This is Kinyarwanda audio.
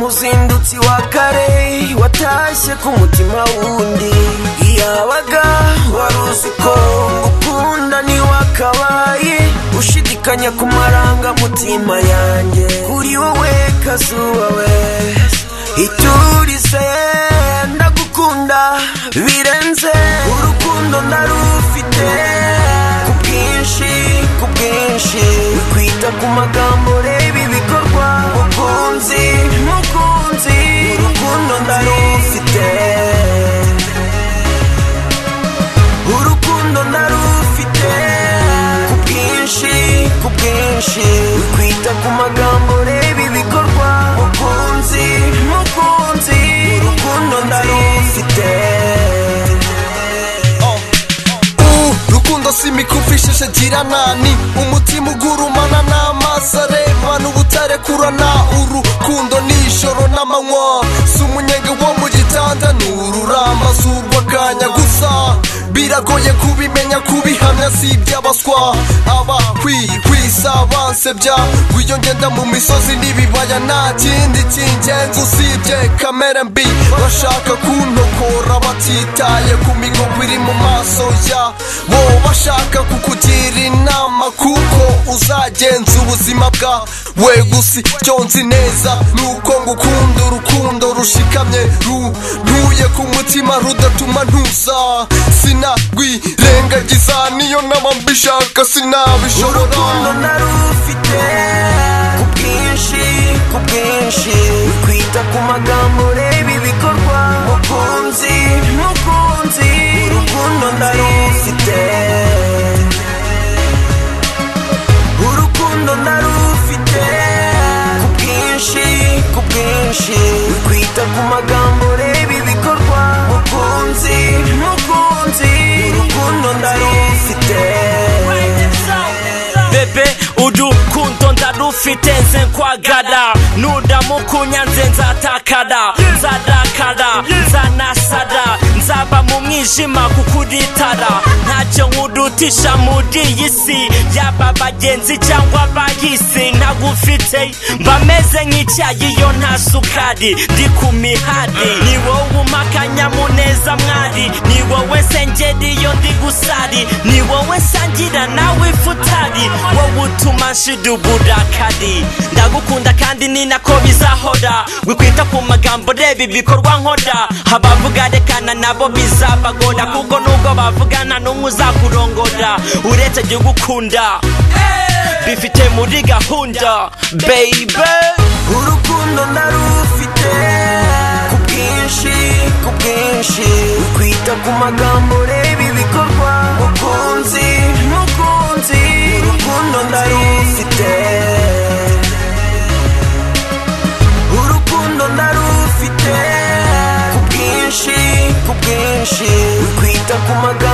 si wa kare watashye ku mutima wundi yabaga wari uzi ko ngukunda ntiwakabaye ushidikanya ku marangamutima yanjye kuri wowe kazuba we iturize ndagukunda birenze urukundo ndarufite ku bwinshi ku bwinshi kwita ku magambo reba ibikorwa mukunzi mukunzi urukundo ndarufite urukundo ndarufite ku bwinshi ku bwinshi kwita ku magambo reba ibikorwa mukunzi mukunzi urukundo ndarufite Uh, rukundo si imikufi isheshe girana ni umutima ugurumana n'amaso arebana ubutare kurana urukundo nijoro n'amanywa si umunyenga wo mu gitanda ni ururamba si urw'akanya gusa biragoye kubimenya kubihamya si iby'abaswa abakwihwisa bansebya wiyo ngenda mu misozi n'ibibaya nta kindi cy'ingenzi usibye kamere mbi bashaka kuntokora batitaye ku migongo iri mu maso yabo bashaka kukugira inama kuko uzagenza ubuzima bwawe gusa icyo nzi neza ni uko ngukunda urukundo rushikamye runtuye ku mutima rudatuma ntuza sinarwirengagiza niyo nama mbishaka sinabishobora urukundo ndarufite ku bwinshi ku bwinshi kwita ku magambo reba ibikorwa mukunzi mukunzi urukundo ndarufite urukundo ndarufite ku bwinshi ku bwinshi kwita ku magambo reba ibikorwa mukunzi mukunzi urukundo ndarufite bebe urukundo ndarufite nze nkwagara nudamukunya nze nzatakara nzarakara nzanasara nzaba mu mwijima kukuritara ntacyo nkurutisha muri iyi si yaba abagenzi cyangwa abayisi ntagufite mbameze nk'icyayi yo nta sukari ndi ku mihari ni wowe umakanya muneza mwari ni wowe sengeri yo ndi gusari ni wowe nsangira nawe futari wowe utuma nshira uburakari ndagukunda kandi ni nako bizahora wikwita ku magambo reba ibikorwa nkora abavuga rekana nabo bizabagora kuko nubwo bavugana n'umwe uzakurongora uretse gukunda bifite muri gahunda baby urukundo ndarufite ku bwinshi ku bwinshi kwita ku magambo reba ibikorwa mukunzi mukunzi urukundo ndarufite urukundo ndarufite ku bwinshi ku bwinshi kwita ku magambo